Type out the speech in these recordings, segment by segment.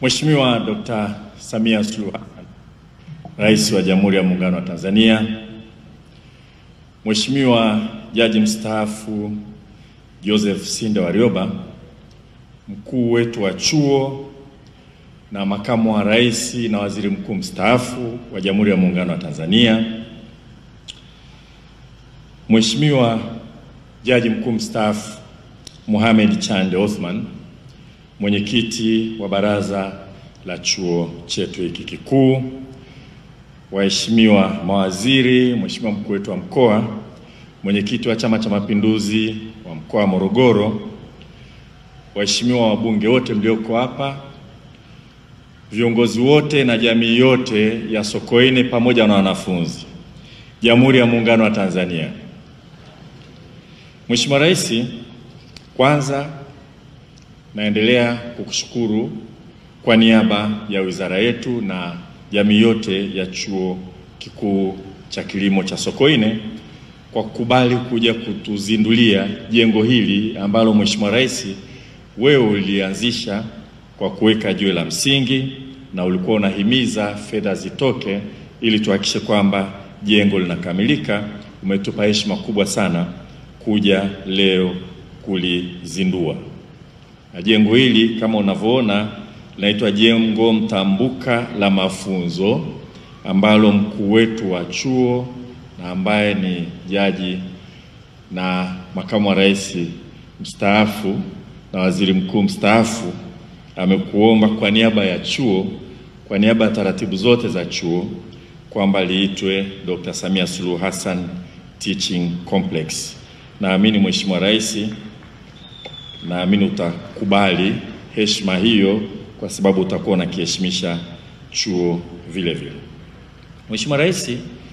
Mheshimiwa Dr. Samia Suluhu Hassan, Rais wa Jamhuri ya Muungano wa Tanzania, Mheshimiwa Jaji mstaafu Joseph Sinde Warioba, mkuu wetu wa chuo na makamu wa rais na waziri mkuu mstaafu wa Jamhuri ya Muungano wa Tanzania, Mheshimiwa Jaji mkuu mstaafu Mohamed Chande Othman, mwenyekiti wa baraza la chuo chetu hiki kikuu, waheshimiwa mawaziri, Mheshimiwa mkuu wetu wa mkoa, mwenyekiti wa Chama cha Mapinduzi wa mkoa wa Morogoro, waheshimiwa wabunge wote mlioko hapa, viongozi wote na jamii yote ya Sokoine pamoja na wanafunzi, Jamhuri ya Muungano wa Tanzania. Mheshimiwa Rais, kwanza naendelea kukushukuru kwa niaba ya wizara yetu na jamii yote ya Chuo Kikuu cha Kilimo cha Sokoine kwa kukubali kuja kutuzindulia jengo hili ambalo Mheshimiwa Rais wewe ulianzisha kwa kuweka jiwe la msingi na ulikuwa unahimiza fedha zitoke ili tuhakikishe kwamba jengo linakamilika. Umetupa heshima kubwa sana kuja leo kulizindua. Na jengo hili kama unavyoona linaitwa jengo mtambuka la mafunzo ambalo mkuu wetu wa chuo na ambaye ni jaji na makamu wa rais mstaafu na waziri mkuu mstaafu amekuomba kwa niaba ya chuo, kwa niaba ya taratibu zote za chuo kwamba liitwe Dr. Samia Suluhu Hassan Teaching Complex. Naamini Mheshimiwa Rais, naamini utakubali heshima hiyo kwa sababu utakuwa unakiheshimisha chuo vile vile. Mheshimiwa Rais,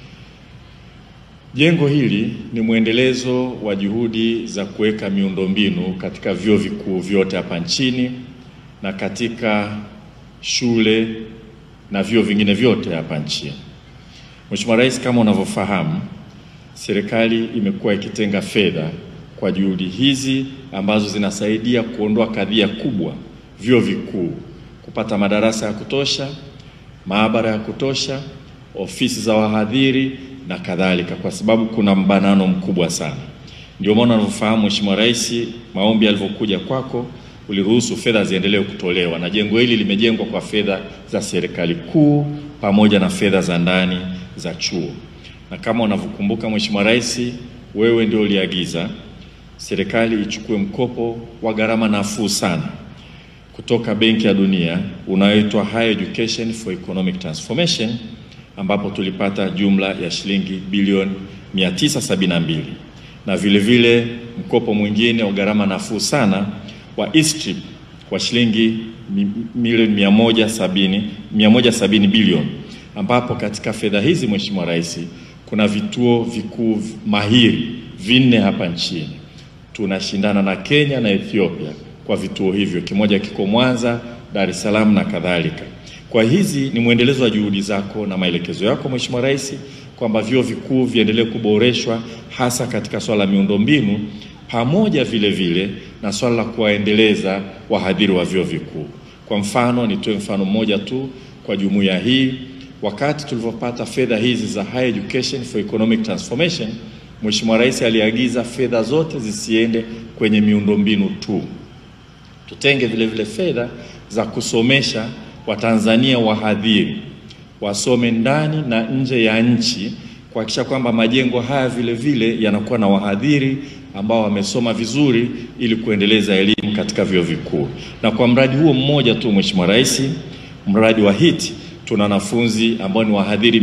jengo hili ni mwendelezo wa juhudi za kuweka miundombinu katika vyuo vikuu vyote hapa nchini na katika shule na vyuo vingine vyote hapa nchini. Mheshimiwa Rais, kama unavyofahamu, serikali imekuwa ikitenga fedha kwa juhudi hizi ambazo zinasaidia kuondoa kadhia kubwa vyuo vikuu kupata madarasa ya kutosha, maabara ya kutosha, ofisi za wahadhiri na kadhalika, kwa sababu kuna mbanano mkubwa sana. Ndio maana unavyofahamu Mheshimiwa Rais, maombi yalivyokuja kwako uliruhusu fedha ziendelee kutolewa, na jengo hili limejengwa kwa fedha za serikali kuu pamoja na fedha za ndani za chuo. Na kama unavyokumbuka Mheshimiwa Rais, wewe ndio uliagiza serikali ichukue mkopo wa gharama nafuu sana kutoka Benki ya Dunia unaoitwa Higher Education for Economic Transformation ambapo tulipata jumla ya shilingi bilioni 972 na vile vile mkopo mwingine wa gharama nafuu sana wa ISTRIP kwa shilingi milioni 170 170 bilioni ambapo katika fedha hizi Mheshimiwa Rais kuna vituo vikuu mahiri vinne hapa nchini. Tunashindana na Kenya na Ethiopia kwa vituo hivyo, kimoja kiko Mwanza, Dar es Salaam na kadhalika. Kwa hizi ni mwendelezo wa juhudi zako na maelekezo yako Mheshimiwa Rais kwamba vyuo vikuu viendelee kuboreshwa hasa katika swala la miundombinu pamoja vile vile na swala la kuwaendeleza wahadhiri wa vyuo vikuu. Kwa mfano, nitoe mfano mmoja tu kwa jumuiya hii. Wakati tulivyopata fedha hizi za Higher Education for Economic Transformation, Mheshimiwa Rais aliagiza fedha zote zisiende kwenye miundombinu tu, tutenge vile vile fedha za kusomesha Watanzania wahadhiri wasome ndani na nje ya nchi, kuhakikisha kwamba majengo haya vile vile yanakuwa na wahadhiri ambao wamesoma vizuri ili kuendeleza elimu katika vyuo vikuu. Na kwa mradi huo mmoja tu, Mheshimiwa Rais, mradi wa HIT tuna wanafunzi ambao ni wahadhiri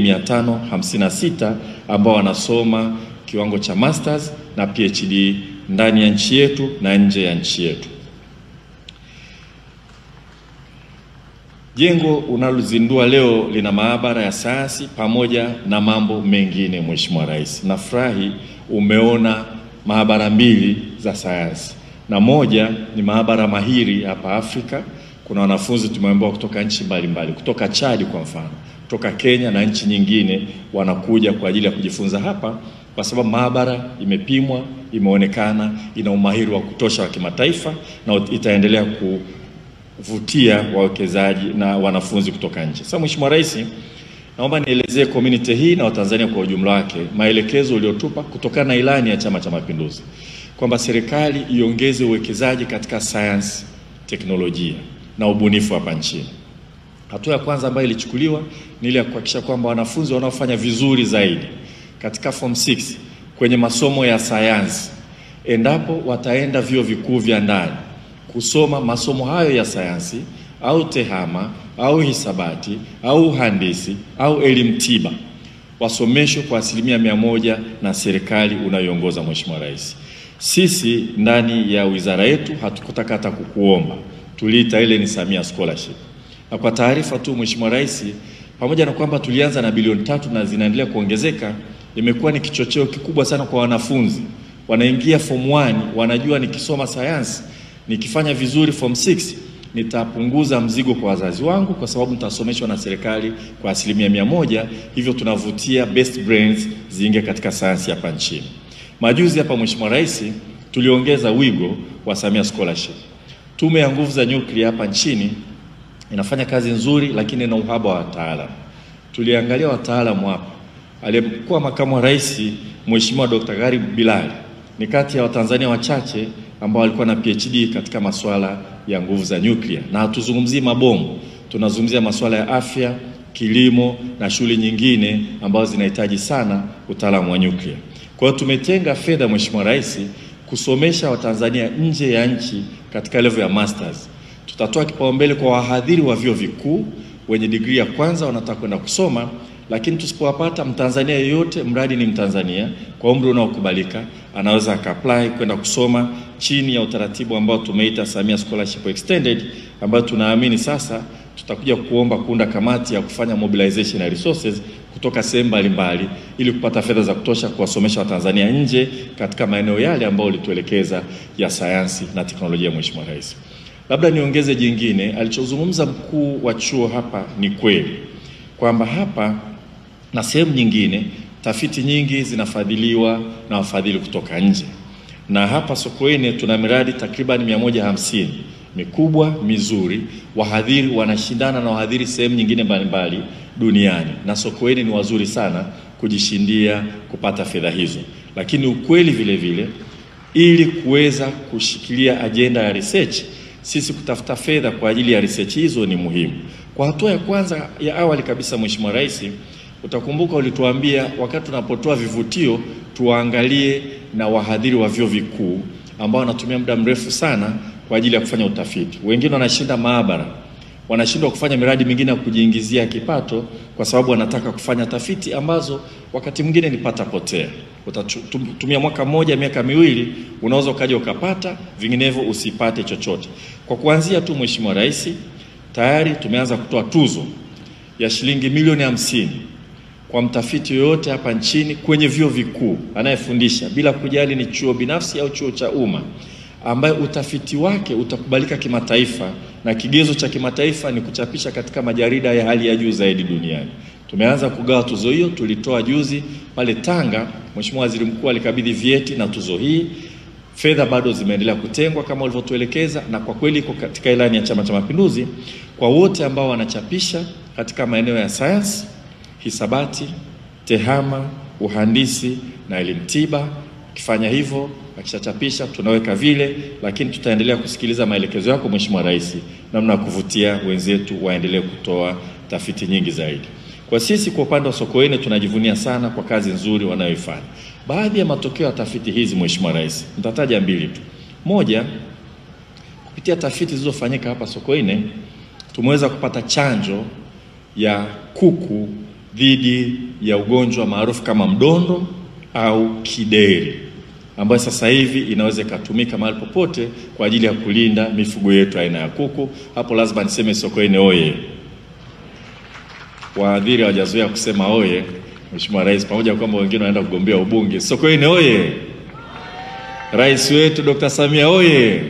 556 ambao wanasoma kiwango cha masters na PhD ndani ya nchi yetu na nje ya nchi yetu. Jengo unalozindua leo lina maabara ya sayansi pamoja na mambo mengine. Mheshimiwa Rais, nafurahi umeona maabara mbili za sayansi na moja ni maabara mahiri hapa Afrika. Kuna wanafunzi tumeambiwa kutoka nchi mbalimbali, kutoka Chad kwa mfano, kutoka Kenya na nchi nyingine wanakuja kwa ajili ya kujifunza hapa, kwa sababu maabara imepimwa, imeonekana ina umahiri wa kutosha wa kimataifa na itaendelea ku kuvutia wawekezaji na wanafunzi kutoka nje. Sasa Mheshimiwa Rais, naomba nielezee community hii na Watanzania kwa ujumla wake maelekezo uliotupa kutokana na ilani ya Chama cha Mapinduzi kwamba serikali iongeze uwekezaji katika sayansi, teknolojia na ubunifu hapa nchini. Hatua ya kwanza ambayo ilichukuliwa ni ile ya kuhakikisha kwamba wanafunzi wanaofanya vizuri zaidi katika form 6 kwenye masomo ya sayansi, endapo wataenda vyuo vikuu vya ndani kusoma masomo hayo ya sayansi au tehama au hisabati au uhandisi au elimu tiba, wasomeshwe kwa asilimia mia moja na serikali unayoongoza Mheshimiwa Rais. Sisi ndani ya wizara yetu hatukutaka hata kukuomba, tuliita ile ni Samia Scholarship. Na kwa taarifa tu Mheshimiwa Rais, pamoja na kwamba tulianza na bilioni tatu na zinaendelea kuongezeka, imekuwa ni kichocheo kikubwa sana kwa wanafunzi. Wanaingia form 1 wanajua nikisoma sayansi, nikifanya vizuri form 6 nitapunguza mzigo kwa wazazi wangu kwa sababu nitasomeshwa na serikali kwa asilimia mia moja. Hivyo tunavutia best brains ziingie katika sayansi hapa nchini. Majuzi hapa Mheshimiwa Rais, tuliongeza wigo wa Samia Scholarship. Tume ya Nguvu za Nyuklia hapa nchini inafanya kazi nzuri, lakini ina uhaba wa wataalamu. Tuliangalia wataalamu hapa. Aliyekuwa makamu wa rais Mheshimiwa Dr. Gharib Bilali ni kati ya Watanzania wachache ambao walikuwa na PhD katika masuala ya nguvu za nyuklia, na hatuzungumzii mabomu, tunazungumzia masuala ya afya, kilimo na shughuli nyingine ambazo zinahitaji sana utaalamu wa nyuklia. Kwa hiyo tumetenga fedha, Mheshimiwa Rais, kusomesha Watanzania nje ya nchi katika level ya masters. Tutatoa kipaumbele kwa wahadhiri wa vyuo vikuu wenye digrii ya kwanza wanataka kwenda kusoma, lakini tusipowapata Mtanzania yeyote, mradi ni Mtanzania kwa umri unaokubalika, anaweza akaapply kwenda kusoma chini ya utaratibu ambao tumeita Samia Scholarship Extended, ambayo tunaamini sasa tutakuja kuomba kuunda kamati ya kufanya mobilization ya resources kutoka sehemu mbalimbali ili kupata fedha za kutosha kuwasomesha Watanzania nje katika maeneo yale ambayo ulituelekeza ya sayansi na teknolojia. Mheshimiwa Rais, labda niongeze jingine, alichozungumza mkuu wa chuo hapa ni kweli kwamba hapa na sehemu nyingine tafiti nyingi zinafadhiliwa na wafadhili kutoka nje, na hapa Sokoine tuna miradi takriban mia moja hamsini mikubwa mizuri. Wahadhiri wanashindana na wahadhiri sehemu nyingine mbalimbali duniani, na Sokoine ni wazuri sana kujishindia kupata fedha hizo. Lakini ukweli vile vile, ili kuweza kushikilia ajenda ya research, sisi kutafuta fedha kwa ajili ya research hizo ni muhimu. Kwa hatua ya kwanza ya awali kabisa, Mheshimiwa Rais, utakumbuka ulituambia wakati tunapotoa vivutio tuwaangalie na wahadhiri wa vyuo vikuu ambao wanatumia muda mrefu sana kwa ajili ya kufanya utafiti. Wengine wanashinda maabara, wanashindwa kufanya miradi mingine ya kujiingizia kipato kwa sababu wanataka kufanya tafiti ambazo wakati mwingine ni pata potea. Utatumia mwaka mmoja, miaka miwili, unaweza ukaja ukapata, vinginevyo usipate chochote. Kwa kuanzia tu, Mheshimiwa Rais, tayari tumeanza kutoa tuzo ya shilingi milioni hamsini kwa mtafiti yoyote hapa nchini kwenye vyuo vikuu anayefundisha bila kujali ni chuo binafsi au chuo cha umma ambaye utafiti wake utakubalika kimataifa na kigezo cha kimataifa ni kuchapisha katika majarida ya hali ya juu zaidi duniani. Tumeanza kugawa tuzo hiyo, tulitoa juzi pale Tanga. Mheshimiwa Waziri Mkuu alikabidhi vyeti na tuzo hii. Fedha bado zimeendelea kutengwa kama ulivyotuelekeza, na kwa kweli iko katika ilani ya Chama cha Mapinduzi kwa wote ambao wanachapisha katika maeneo ya sayansi, hisabati, tehama, uhandisi na elimu tiba. Ukifanya hivyo akishachapisha tunaweka vile, lakini tutaendelea kusikiliza maelekezo yako Mheshimiwa Rais, namna ya kuvutia wenzetu waendelee kutoa tafiti nyingi zaidi. Kwa sisi kwa upande wa Sokoine tunajivunia sana kwa kazi nzuri wanayoifanya. Baadhi ya matokeo ya tafiti hizi Mheshimiwa Rais, nitataja mbili tu. Moja, kupitia tafiti zilizofanyika hapa Sokoine tumeweza kupata chanjo ya kuku dhidi ya ugonjwa maarufu kama mdondo au kideri ambayo sasa hivi inaweza ikatumika mahali popote kwa ajili ya kulinda mifugo yetu aina ya kuku. Hapo lazima niseme Sokoine oye! Waadhiri hawajazoea kusema oye, Mheshimiwa Rais, pamoja kwamba wengine wanaenda kugombea ubunge. Sokoine oye! Rais wetu Dr. Samia oye!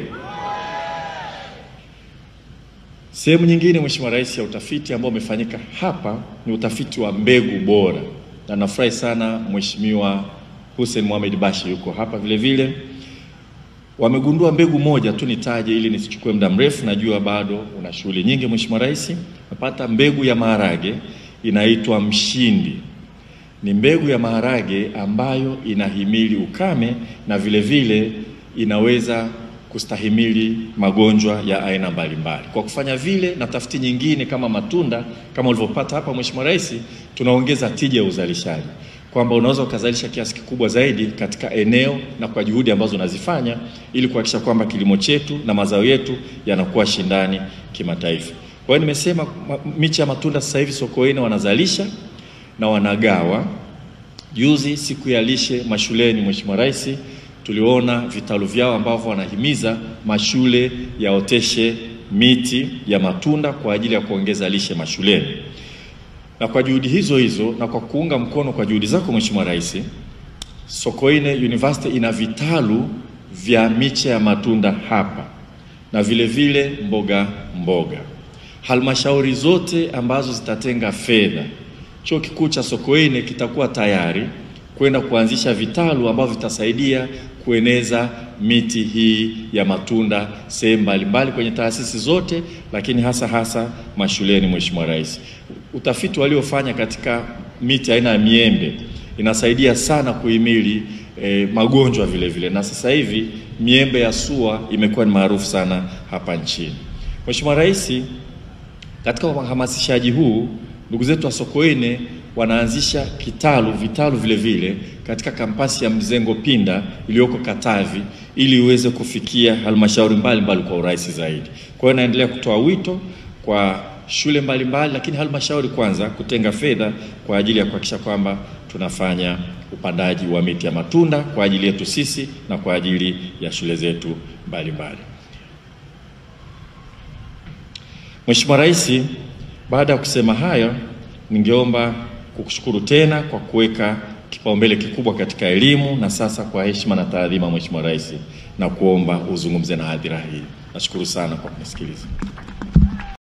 Sehemu nyingine Mheshimiwa Rais ya utafiti ambao umefanyika hapa ni utafiti wa mbegu bora, na nafurahi sana Mheshimiwa Hussein Mohamed Bashi yuko hapa vile vile. wamegundua mbegu moja tu, nitaje ili nisichukue muda mrefu, najua bado una shughuli nyingi. Mheshimiwa Rais, napata mbegu ya maharage inaitwa Mshindi. Ni mbegu ya maharage ambayo inahimili ukame na vile vile inaweza kustahimili magonjwa ya aina mbalimbali. Kwa kufanya vile na tafiti nyingine kama matunda kama ulivyopata hapa Mheshimiwa Rais, tunaongeza tija ya uzalishaji kwamba unaweza ukazalisha kiasi kikubwa zaidi katika eneo na kwa juhudi ambazo unazifanya ili kuhakikisha kwamba kilimo chetu na mazao yetu yanakuwa shindani kimataifa. Kwa hiyo nimesema miche ya matunda sasa hivi Sokoine wanazalisha na wanagawa. Juzi siku ya lishe mashuleni, Mheshimiwa Rais, tuliona vitalu vyao ambavyo wanahimiza mashule yaoteshe miti ya matunda kwa ajili ya kuongeza lishe mashuleni. Na kwa juhudi hizo hizo na kwa kuunga mkono kwa juhudi zako Mheshimiwa Rais, Sokoine University ina vitalu vya miche ya matunda hapa na vile vile mboga mboga. Halmashauri zote ambazo zitatenga fedha, Chuo Kikuu cha Sokoine kitakuwa tayari kwenda kuanzisha vitalu ambavyo vitasaidia kueneza miti hii ya matunda sehemu mbalimbali kwenye taasisi zote, lakini hasa hasa mashuleni. Mheshimiwa Rais, utafiti waliofanya katika miti aina ya miembe inasaidia sana kuhimili eh, magonjwa vile vile, na sasa hivi miembe ya SUA imekuwa ni maarufu sana hapa nchini. Mheshimiwa Rais, katika uhamasishaji huu ndugu zetu wa Sokoine wanaanzisha kitalu vitalu vile vile katika kampasi ya Mzengo Pinda iliyoko Katavi ili iweze kufikia halmashauri mbalimbali kwa urahisi zaidi. Kwa hiyo naendelea kutoa wito kwa shule mbalimbali mbali, lakini halmashauri kwanza kutenga fedha kwa ajili ya kuhakikisha kwamba tunafanya upandaji wa miti ya matunda kwa ajili yetu sisi na kwa ajili ya shule zetu mbalimbali. Mheshimiwa Rais, baada ya kusema hayo, ningeomba kukushukuru tena kwa kuweka kipaumbele kikubwa katika elimu, na sasa kwa heshima na taadhima, Mheshimiwa Rais, na kuomba uzungumze na hadhira hii. Nashukuru sana kwa kunisikiliza.